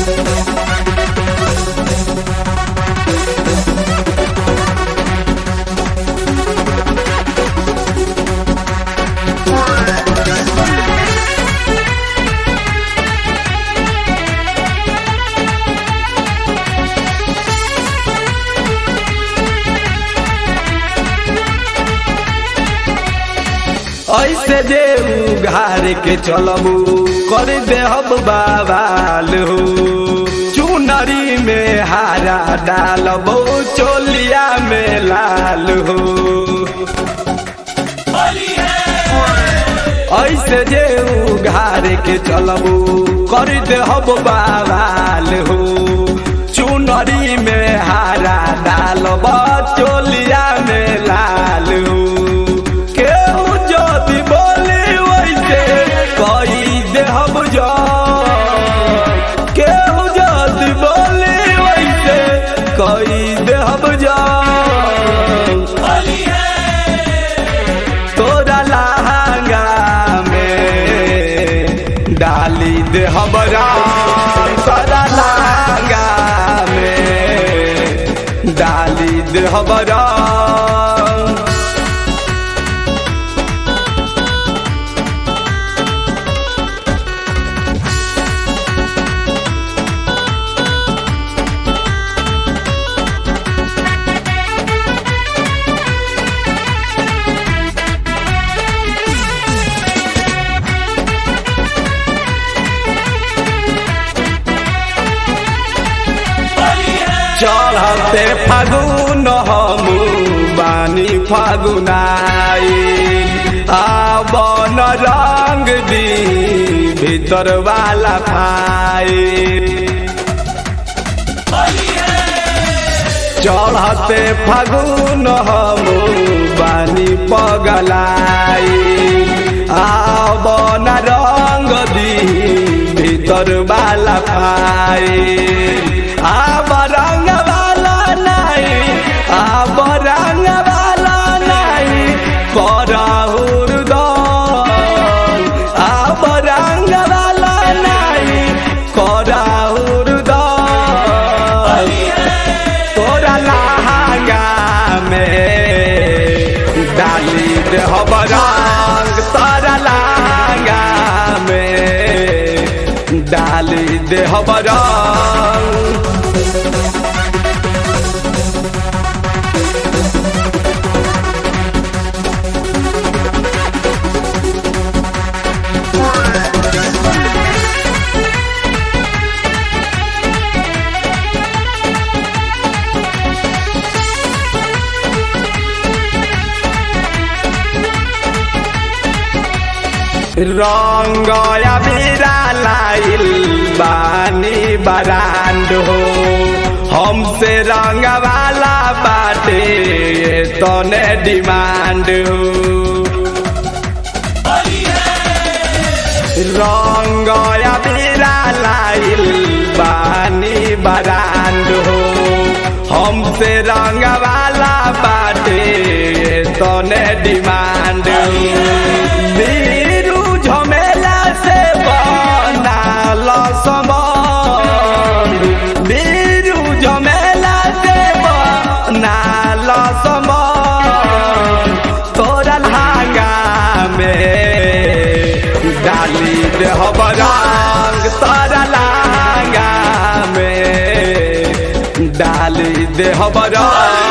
ऐसे जे उघार के चलबू कर देहब बाबाल हो चुनरी में हारा डालबो चोलिया में लाल हो ऐसे जे उघार के चलबू कर देहब बाबाल हो चुनरी में हारा डालब चोलिया में लाल हो केहू जदि बोली वैसे कई देहब जा केहू जदि बोली वैसे कई देहब जा तोरा लहंगा में डाली देहब राम तोरा लहंगा में डाली देहब राम चढ़ते फागुन हम बानी फागुनाई आवन रंग दी भीतर वाला खाई चढ़ते फागुन हम बानी पगलाई आवन रंग दी भीतर वाला खाई आब रंग वाला नहीं आब रंग वाला नहीं करहुर आब रंग वाला नहीं करहुर तोरा लहंगा में डाली देहब रंग तोरा लहंगा में डाली देहब रंग रंग अबीरा लाइल बानी बरांड हो हमसे रंग वाला बाटे तने डिमांड हो रंग अबीरा लाइल बानी बरांड हो हमसे रंग वाला बाटे तने डिमांड बीरू झमेला से बनाल समान बीरू झमेला से बनाल समान तोरा लहंगा में डाली देहब रंग तोरा लहंगा में डाली देहब रंग